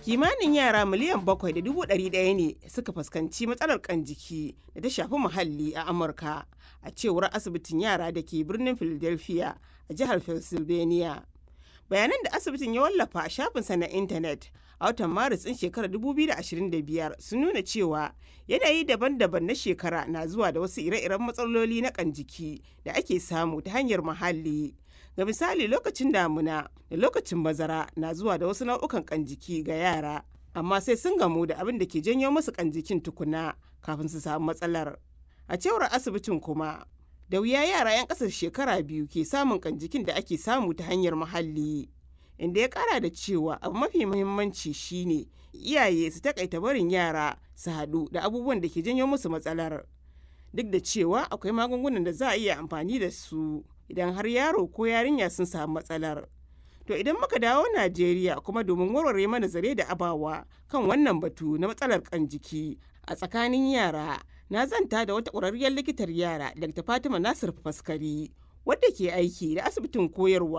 kimanin yara miliyan bakwai da dubu ɗari ɗaya ne suka fuskanci matsalar kan jiki da ta shafi muhalli a amurka a cewar asibitin yara da ke birnin philadelphia a jihar pennsylvania bayanan da asibitin ya wallafa a shafinsa na intanet a watan maris ɗin shekarar 2025 sun nuna cewa yanayi daban-daban na shekara na zuwa da wasu ire-iren matsaloli na kan jiki da ake samu ta hanyar muhalli ga misali lokacin damuna da lokacin bazara na zuwa da wasu nau'ukan kan jiki ga yara amma sai sun gamu da abin da ke janyo musu kan jikin tukuna kafin su samu matsalar a cewar asibitin kuma da wuya yara 'yan ƙasar shekara biyu ke samun kan jikin da ake samu ta hanyar muhalli inda ya kara da cewa abu mafi muhimmanci shine iyaye su takaita barin yara su haɗu da abubuwan da ke janyo musu matsalar duk da cewa akwai magungunan da za a iya amfani da su idan har yaro ko yarinya sun samu matsalar to idan muka dawo najeriya kuma domin warware mana zare da abawa kan wannan batu na matsalar kan jiki a tsakanin yara na zanta da wata ƙwararriyar likitar yara dr fatima nasir faskari wadda ke aiki da asibitin koyarwa